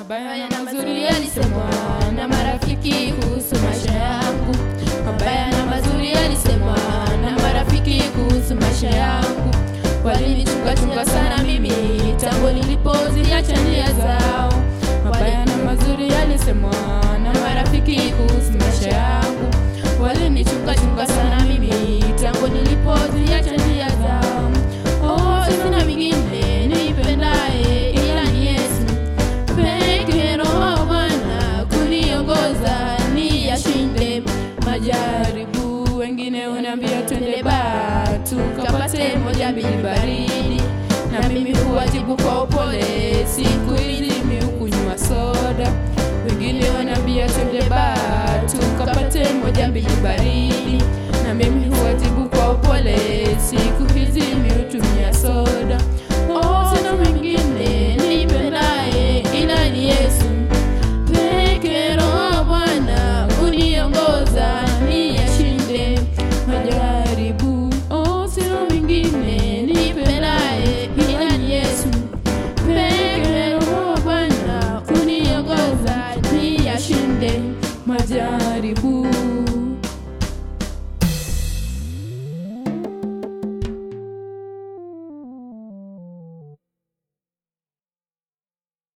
Mabaya na mazuri yalisemwa na marafiki kuhusu maisha yangu. Mabaya na mazuri yalisemwa na marafiki kuhusu maisha yangu. Walinichunga chunga sana mimi tangu nilipoziacha njia zao. Mabaya na mazuri yalisemwa na marafiki kuhusu maisha yangu. Walinichunga chunga sana mimi tangu nilipoziacha njia zao. Oh, sina mwingine nipendaye ila ni Yesu peke Roho Bwana kuniongoza ni yashinde majaribu. Wengine unaambia twende ba tukapate moja mbili baridi, na mimi huwajibu kwa upole, siku hizi mimi hukunywa soda. Wengine wanaambia twende ba tukapate moja mbili baridi, na mimi huwajibu kwa upole, siku hizi mimi hutumia soda. Oh, sina mwingine nipendaye ila ni Yesu peke Roho Bwana uniongoza niyashinde majaribu. Oh, sina mwingine nipendaye ila ni Yesu peke Roho Bwana uniongoza niyashinde majaribu.